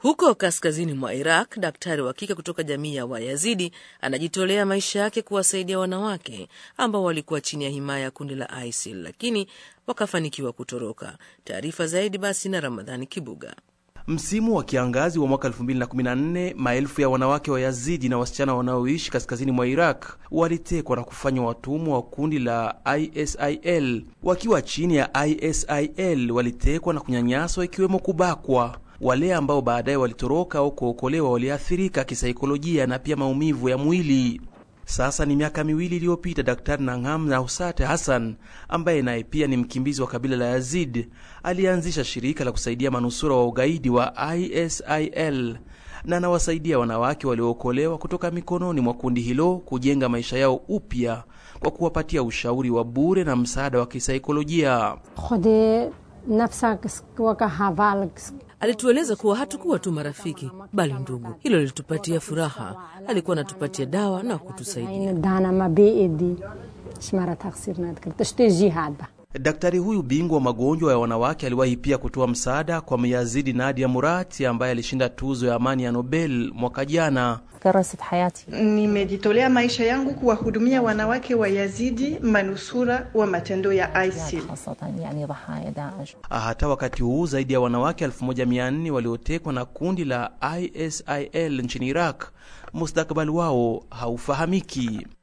Huko kaskazini mwa Iraq, daktari wa kike kutoka jamii ya Wayazidi anajitolea maisha yake kuwasaidia wanawake ambao walikuwa chini ya himaya ya kundi la ISIL lakini wakafanikiwa kutoroka. Taarifa zaidi basi na Ramadhani Kibuga. Msimu wa kiangazi wa mwaka 2014 maelfu ya wanawake wa Yazidi na wasichana wanaoishi kaskazini mwa Iraq walitekwa na kufanywa watumwa wa kundi la ISIL. Wakiwa chini ya ISIL walitekwa na kunyanyaswa, ikiwemo kubakwa. Wale ambao baadaye walitoroka au kuokolewa waliathirika kisaikolojia na pia maumivu ya mwili. Sasa ni miaka miwili iliyopita, Daktari Nangham Nausate Hassan ambaye naye pia ni mkimbizi wa kabila la Yazid alianzisha shirika la kusaidia manusura wa ugaidi wa ISIL na anawasaidia wanawake waliookolewa kutoka mikononi mwa kundi hilo kujenga maisha yao upya kwa kuwapatia ushauri wa bure na msaada wa kisaikolojia. Alitueleza kuwa hatukuwa tu marafiki bali ndugu. Hilo lilitupatia furaha. Alikuwa anatupatia dawa na kutusaidia. Daktari huyu bingwa wa magonjwa ya wanawake aliwahi pia kutoa msaada kwa Myazidi Nadia Murati ambaye alishinda tuzo ya amani ya Nobel mwaka jana. Nimejitolea maisha yangu kuwahudumia wanawake wa Yazidi manusura wa matendo ya ISIL. Hata wakati huu zaidi ya wanawake 1400 waliotekwa na kundi la ISIL nchini Iraq, mustakabali wao haufahamiki.